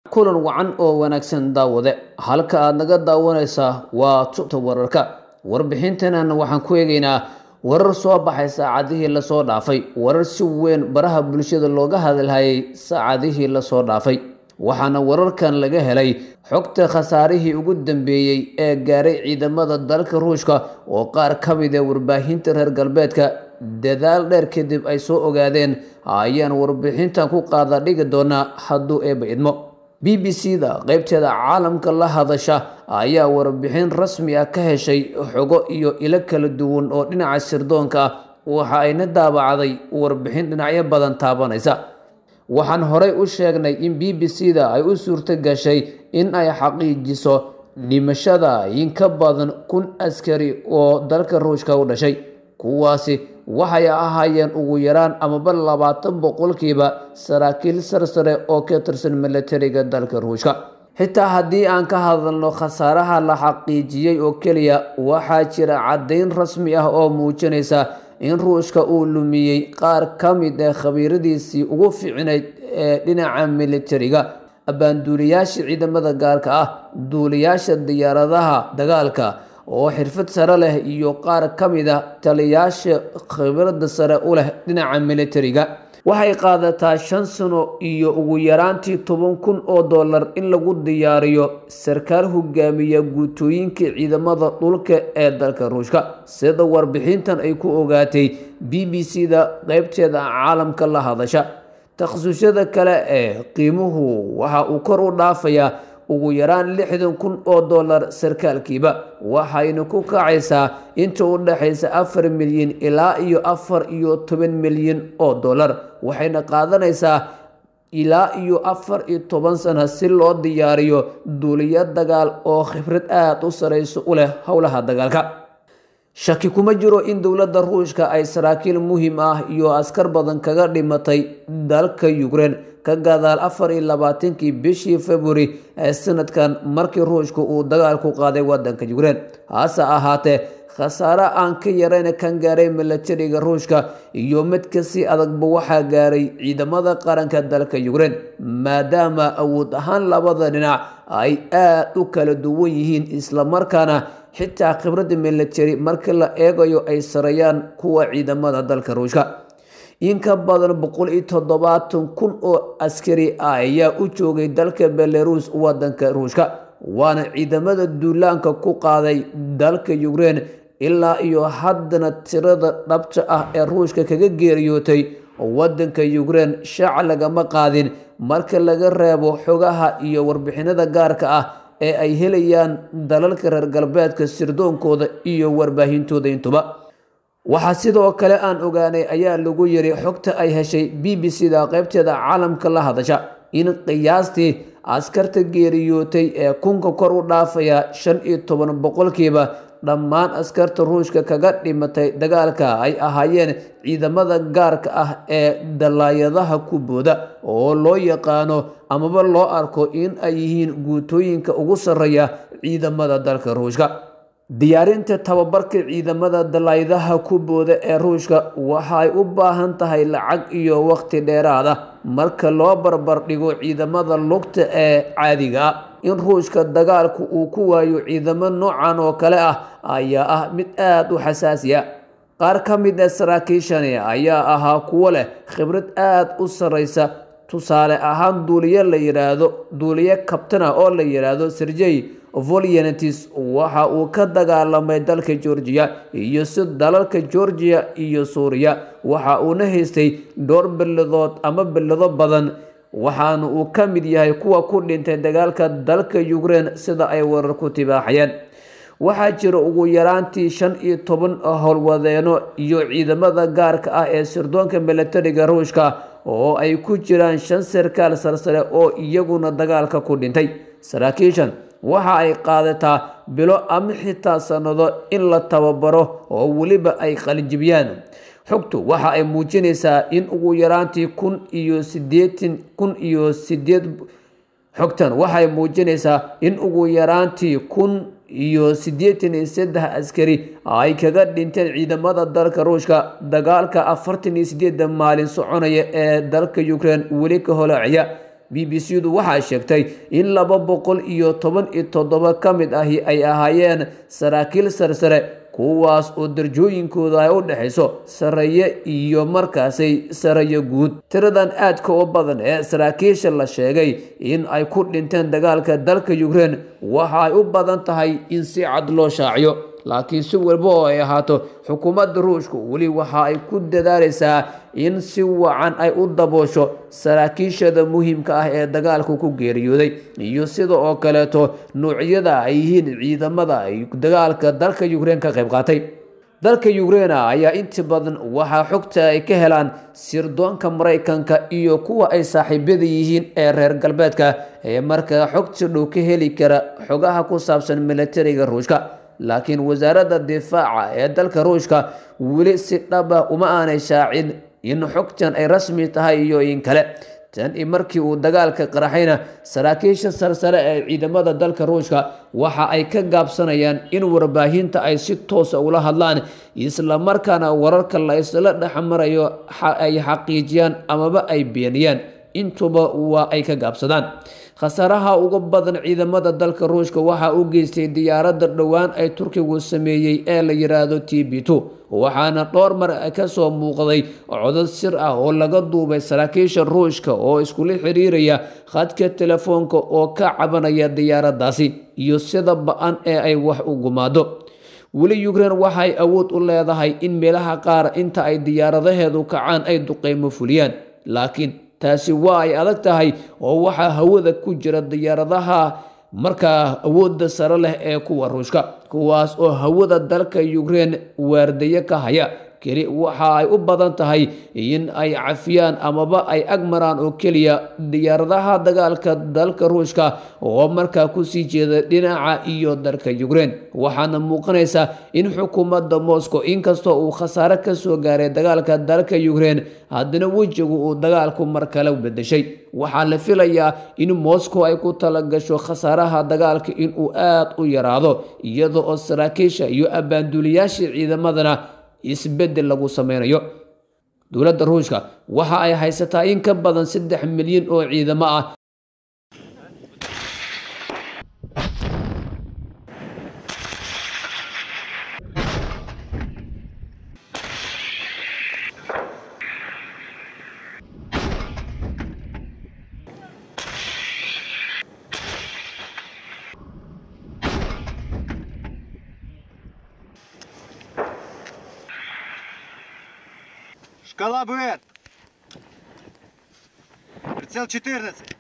kulan wacan oo wanaagsan daawade halka aad naga daawanaysaa waa tubta wararka warbixintanan waxaan ku eegaynaa warar soo baxay saacadihii lasoo dhaafay warar si weyn baraha bulshada looga hadalhayay saacadihii lasoo dhaafay waxaana wararkan laga helay xogta khasaarihii ugu dambeeyey ee gaaray ciidamada dalka ruushka oo qaar ka mid ee warbaahinta reer galbeedka dadaal dheer kadib ay soo ogaadeen ayaan warbixintan ku qaada dhigi doonaa hadduu eeba idmo b b c da qeybteeda caalamka la hadasha ayaa warbixin rasmi ah ka heshay xogo iyo ilo kala duwan oo dhinaca sirdoonka ah waxa ayna daabacday warbixin dhinacyo badan taabanaysa waxaan horey u sheegnay in b b c da ay u suurto gashay in ay xaqiijiso dhimashada in ka badan kun askari oo dalka ruushka u dhashay kuwaasi waxay ahaayeen ugu yaraan amaba labaatan boqolkiiba saraakiil sarsare oo ka tirsan milatariga dalka ruushka xitaa haddii aan ka hadalno khasaaraha la xaqiijiyey oo keliya waxaa jira caddayn rasmi ah oo muujinaysa in ruushka uu lumiyey qaar ka mid ee khabiiradiisii ugu fiicnayd ee dhinaca militariga abbaanduuliyaasha ciidamada gaarka ah duuliyaasha diyaaradaha dagaalka oo xirfad sare leh iyo qaar ka mid a taliyaasha khibradda sare u leh dhinaca militariga waxay qaadataa shan sano iyo ugu yaraantii toban kun oo dollar in lagu diyaariyo sarkaal hogaamiya guutooyinka ciidamada dhulka ee dalka ruushka sida warbixintan ay ku ogaatay b b c da qeybteeda caalamka la hadasha takhasusyada kale ee qiimuhu waxa uu kor u dhaafayaa ugu yaraan lixdan kun oo dollar sarkaalkiiba waxayna ku kacaysaa inta u dhexaysa afar milyan ilaa iyo afar iyo toban milyan oo dollar waxayna qaadanaysaa ilaa iyo afar iyo toban sana si loo diyaariyo duuliyo dagaal oo khibrad aada u sareyso u leh howlaha dagaalka shaki kuma jiro in dowladda ruushka ay saraakiil muhiim ah iyo askar badan kaga dhimatay dalka ukrein ka gadaal afar iyo labaatankii bishii february ee sanadkan markii ruushka uu dagaal ku qaaday wadanka ukrein hase ahaatee khasaare aan ka yarayn kan gaaray milatariga ruushka iyo mid kasii adagba waxaa gaaray ciidamada qaranka dalka ukrein maadaama awood ahaan labada dhinac ay aada u kala duwan yihiin islamarkaana xitaa khibradda military markii la eegayo ay sarayaan kuwa ciidamada dalka ruushka in ka badan boqol iyo toddobaatan kun oo askari ah ayaa u joogay dalka belarus wadanka ruushka waana ciidamada duulaanka ku qaaday dalka ukrein ilaa iyo haddana tirada dhabta ah ee ruushka kaga geeriyootay wadanka ukrein shaac lagama qaadin marka laga reebo xogaha iyo warbixinada gaarka ah ee ay helayaan dalalka reer galbeedka sirdoonkooda iyo warbaahintooda intuba waxaa sidoo kale aan ogaanay ayaa lagu yiri xogta ay heshay b b c da qeybteeda caalamka la hadasha in qiyaastii askarta geeriyootay ee kunka kor u dhaafaya shan iyo toban boqolkiiba dhammaan askarta ruushka kaga dhimatay dagaalka ay ahaayeen ciidamada gaarka ah ee dalaayadaha ku booda oo loo yaqaano amaba loo arko in ay yihiin guutooyinka ugu sarreeya ciidamada dalka ruushka diyaarinta tababarka ciidamada dalaayadaha ku booda ee ruushka waxay u baahan tahay lacag iyo waqti dheeraad ah marka loo barbar dhigo ciidamada lugta ee caadiga ah in ruushka dagaalku uu ku waayo ciidamo noocan oo kale ah ayaa ah mid aada u xasaasiya qaar ka mid ee saraakiishani ayaa ahaa kuwo leh khibrad aada u sarreysa tusaale ahaan duuliye la yidhaahdo duuliye kabtana oo la yidhaahdo serjey volyantis waxa uu ka dagaalamay dalka georgiya iyo si dalalka georgiya iyo suuriya waxa uuna haystay dhowr belladood ama bellado badan waxaana uu ka mid yahay kuwa ku dhintay dagaalka dalka ukrein sida ay warar ku tibaaxayeen waxaa jira ugu yaraantii shan iyo toban howlwadeeno iyo ciidamada gaarka ah ee sirdoonka milatariga ruushka oo ay ku jiraan shan sarkaal sarsare oo iyaguna dagaalka ku dhintay saraakiishan waxa ay qaadataa bilo ama xitaa sannado in la tababaro oo weliba ay qalinjibiyaan xogtu waxa ay muujinaysaa in ugu yaraantii kun iyo sideetan kun iyo sideed xogtan waxay muujinaysaa in ugu yaraantii kun iyo siddeetan iyo saddex askari ay kaga dhinteen ciidamada dalka ruushka dagaalka afartan iyo sideedda maalin soconaya ee dalka ukraine weli ka holaacaya b b c du waxay sheegtay in laba boqol iyo toban iyo toddoba ka mid ahi ay ahaayeen saraakiil sarsare kuwaas oo darjooyinkooda ay u dhexayso sareeye iyo markaasi sareeye guud tiradan aadka u badan ee saraakiisha la sheegay in ay ku dhinteen dagaalka dalka ukrein waxa ay u badan tahay in si cad loo shaaciyo laakiin si walba oo ay ahaato xukuumadda ruushku weli waxa ay ku dadaalaysaa in si wacan ay u daboosho saraakiishada muhiimka ah ee dagaalku ku geeriyooday iyo sida oo kaleeto nuucyada ay yihiin ciidamada ay dagaalka dalka ukrein ka qayb qaatay dalka ukreina ayaa inti badan waxaa xogta ay ka helaan sirdoonka maraykanka iyo kuwa ay saaxiibyada yihiin ee reer galbeedka ee markaa xogta dhow ka heli kara xogaha ku saabsan militariga ruushka laakiin wasaaradda difaaca ee dalka ruushka weli si dhaba uma aanay shaacin in xogtan ay rasmi tahay iyo in kale tan i markii uu dagaalka qaraxayna saraakiisha sarsare ee ciidamada dalka ruushka waxa ay ka gaabsanayaan in warbaahinta ay si toosa ula hadlaan islamarkaana wararka la isla dhexmarayo ay xaqiijiyaan amaba ay beeniyaan intuba waa ay ka gaabsadaan khasaaraha ugu badan ciidamada dalka ruushka waxaa u geystay diyaaradda dhowaan ay turkigu sameeyey ee la yiraahdo t b two waxaana dhowr mar kasoo muuqday codad sir ah oo laga duubay saraakiisha ruushka oo iskula xiriiraya khadka telefoonka oo ka cabanaya diyaaraddaasi iyo sida ba-an ee ay wax u gumaado weli ukrein waxay awood u leedahay in meelaha qaar inta ay diyaaradaheedu kacaan ay duqeymo fuliyaan laakiin taasi waa ay adag tahay oo waxaa hawada ku jira diyaaradaha markaa awoodda sare leh ee kuwa ruushka kuwaas oo hawada dalka ukrein waardaye ka haya keli waxa ay u badan tahay in ay cafiyaan amaba ay ag maraan oo keliya diyaaradaha dagaalka dalka ruushka oo markaa kusii jeeda dhinaca iyo dalka ukrein waxaana muuqanaysa in xukuumadda moscow inkastoo uu khasaare kasoo gaaray dagaalka dalka ukrein haddana wejigu uu dagaalku mar kale bedeshay waxaa la filayaa in moscow ay ku talagasho khasaaraha dagaalka inuu aada u yaraado iyada oo saraakiisha iyo abbaanduliyaashii ciidamadana isbedel lagu sameynayo dowladda ruushka waxa ay haysataa in ka badan saddex milyan oo ciidamo ah Шкала БЭТ. Прицел 14.